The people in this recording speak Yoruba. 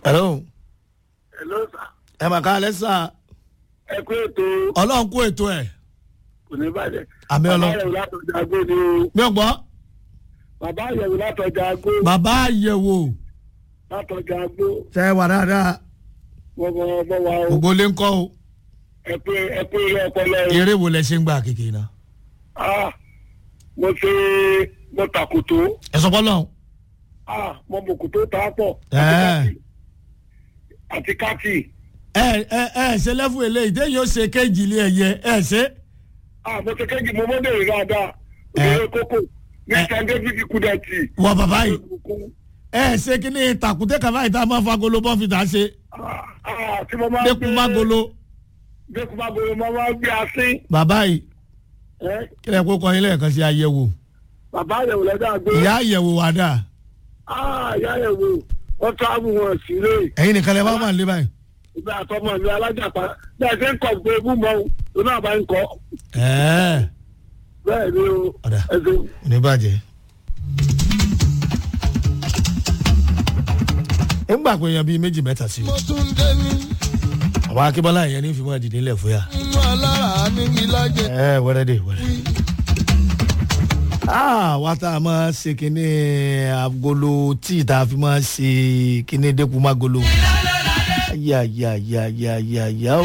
hello Hello sir. ẹ mà ká lẹ́sà ẹ kú ètò ọlọ́run kó ètò ẹ̀ kò ní bàjẹ́. Àmì Ọlọ́run. bàbá àyẹ̀wò látọjà agbó ni o. mi ò gbọ́ bàbá àyẹ̀wò látọjà agbó. bàbá àyẹ̀wò látọjà agbó. tẹ wà dáadáa wọ́n bọ̀ bọ̀ wá o. gbogbo lè ń kọ́ o ẹ pé ẹ pé ilé ọpọlọ o. eré wo lẹ ṣe ń gbà kékeré náà Ah, mo ṣe mo tàkùtò. ẹ sọ fọlọ́run Ah, mo mọ̀kùtò tá a pọ̀. Ẹ́. àti káàtì. ẹ ẹ ẹ ṣe lẹ́fù eléyìí téèyàn ó ṣe kéjì ilé ẹ̀yẹ ẹ ṣe Ah, mo ṣe kéjì mo mọ́ bèrè dáadáa. òṣèré kókò ní Ẹ́. san david kudati. wọ bàbá yìí ẹ ṣe kí ni tàkùtẹ́ kàfá yìí tá a máa fa golo bọ́fìtà ṣe Ah, ah, tí mo máa ń dẹ́kun má golo dẹ́kun má golo mo máa ń gbé asín. bàbá yìí Ẹ́. kí lẹ kó kọ́ yín lẹ́ẹ̀kan sí àyẹ̀wò bàbá àyẹ̀wò lọ́dọ̀ àgbé. ìyá àyẹ̀wò wà dáa Ah, ìyá àyẹ̀wò wọ́n tábù wọn sílé. ẹ̀yin nìkan lẹ bá wà nílé báyìí ìgbà àtọmọ mi alájàpá bẹ́ẹ̀ ṣe ń kọ̀ gbé egún mọ́ o náà bá ń kọ́ ẹ̀ẹ́ bẹ́ẹ̀ ni o Ọ̀dà. ẹ̀sìn. oníbàjẹ́. nígbà pé èèyàn bíi méjì mẹ́ta sí i mo tún dé ní àwọn akébọ́lá yẹn ní fìmọ̀ ìdílé ńlẹ̀ fún yà. inú alára ní ìlàjẹ. ẹ wẹ́rẹ́ dé wẹ́rẹ́. Ah, wá tá a máa ṣe kínní agolo tíì tá a fi máa ṣe kínní dẹ́kun magolo. yà yà yà yà yà yà ó.